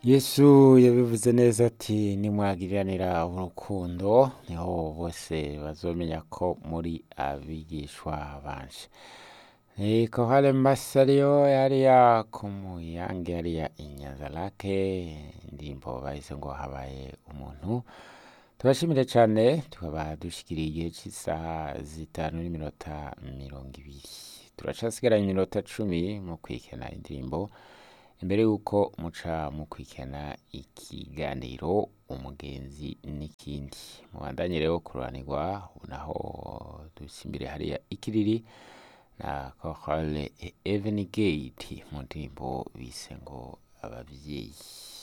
yesu yabivuze neza ati nimwagiriranira urukundo niho bose bazomenya ko muri abigishwa banje ni kohale masario yariya kumuyange yariya inyanza lake indirimbo bahise ngo habaye umuntu tubashimire cyane tukaba dushikiriye igihe cy'isaha zitanu n'iminota mirongo ibiri turacasigaranye iminota cumi mu kwikena indirimbo imbere y'uko muca mu kwikena ikiganiro umugenzi n'ikindi mubandanye rero kururanirwa naho dusimbire hariya ikiriri na kohale evenigate mu ndirimbo bise ngo ababyeyi